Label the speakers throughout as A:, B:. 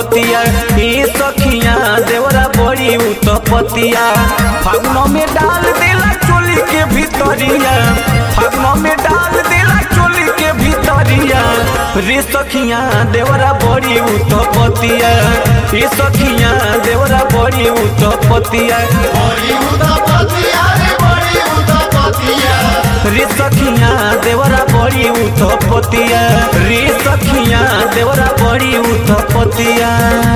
A: पतिया ए सखिया देवरा बड़ी उत्पतिया फागुन में डाल देला चोली के भीतरिया फागुन में डाल देला चोली के भीतरिया रे सखिया देवरा बड़ी उत्पतिया ए सखिया देवरा बड़ी उत्पतिया
B: बड़ी उदापतिया रे बड़ी उदापतिया
A: रे सखिया देवरा बड़ी उत्पतिया रे सखिया देवरा बड़ी उत्पतिया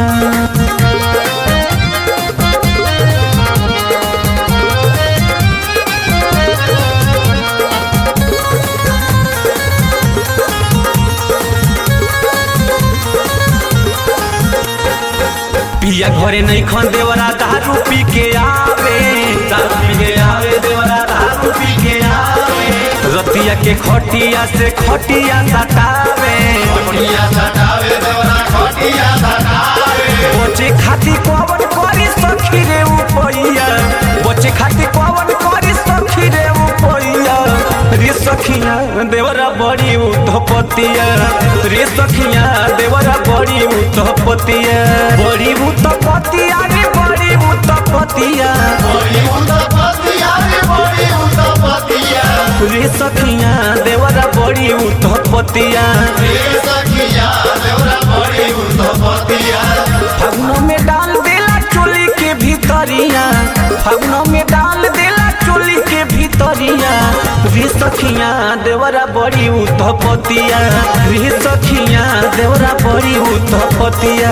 A: पिया घरे नहीं खन देवरा दारू पी के आवे दारू पी के आवे देवरा दारू पी के आवे रतिया के खटिया से खटिया सटावे
B: खटिया सटावे देवरा खटिया सटावे
A: बचे खाती कवन करी सखी रे उपैया बचे खाती कवन करी सखी रे उपैया रे सखिया देवरा बड़ी उतपतिया रे सखिया देवरा बड़ी उतपतिया बड़ी उतपतिया रे बड़ी उतपतिया
B: बड़ी उदापतिया रे बड़ी उदापतिया
A: रे सखिया देवरा बड़ी उतपतिया
B: रे सखिया देवरा बड़ी उदापतिया
A: फागुन में डाल देला चोली के भीतरिया फागुन में डाल देला चोली के भीतरिया रे सखिया देवरा बड़ी उतपतिया रे सखिया देवरा बड़ी उतपतिया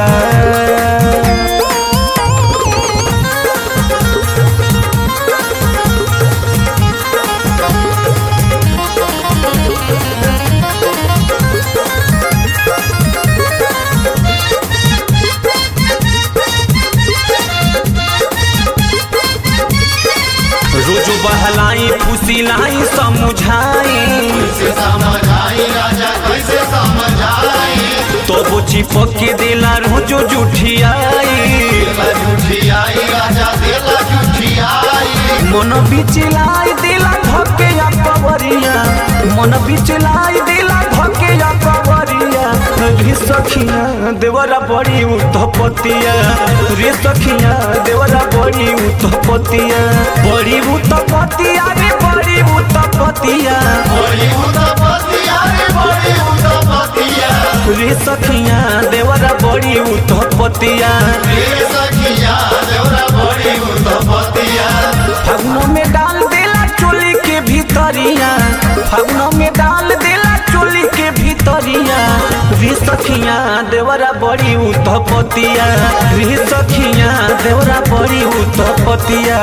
A: रोज बहलाई फुसिलाई समुझाई
B: कैसे समझाई राजा कैसे समझाई
A: तो वो चिपक के देला रोजो जुठियाई
B: देला झूठियाई राजा देला झूठियाई
A: मन बिचलाई देला धके या कवरिया मन बिचलाई देला धके या कवरिया रे सखिया देवरा बड़ी उतपतिया रे सखिया देवरा बड़ी उतपतिया बड़ी उतपतिया रे बड़ी उतपतिया
B: बड़ी उदापतिया रे बड़ी उदापतिया
A: रे सखिया देवरा बड़ी उतपतिया
B: रे सखिया देवरा बड़ी उदापतिया
A: फागुन में डाल देला चोली के भीतरिया फागुन में डाल देला चोली के भीतरिया रे सखिया देवरा बड़ी उतपतिया रे सखिया देवरा बड़ी उतपतिया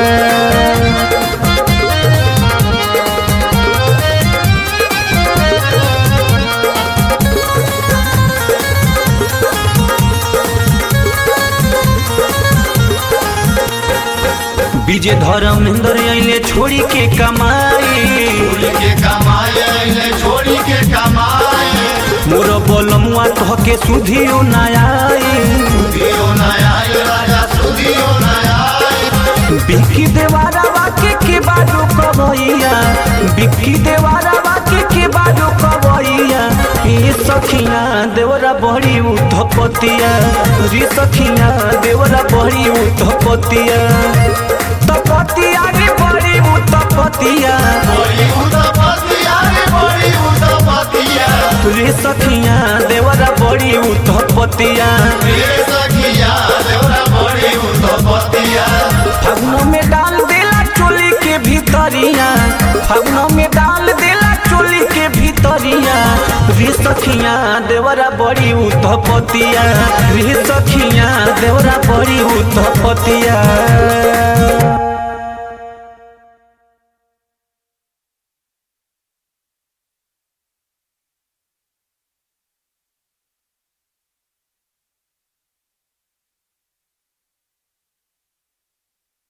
A: विजय धर्मेंद्र अइले छोड़ी के कमाई
B: छोड़ी के कमाए अइले छोड़ी के कमाए
A: मोर बोलमुआ तह के सुधियो नयाई
B: सुधियो न आए राजा सुधियो न आए
A: बिक्की देवारा वाके के बाजो कबैया बिक्की देवारा वाके के बाजो कबैया ए सखिया देवरा बड़ी उतपतिया रे सखिया देवरा बड़ी उतपतिया तपतिया रे बड़ी उतपतिया
B: बड़ी उदापतिया रे बड़ी उदापतिया
A: रे सखिया देवरा बड़ी उतपतिया
B: रे सखिया देवरा बड़ी उदापतिया
A: फागुन में डाल देला चोली के भीतरिया फागुन में डाल देला चोली के भीतरिया रे सखिया देवरा बड़ी उतपतिया रे सखिया देवरा बड़ी उतपतिया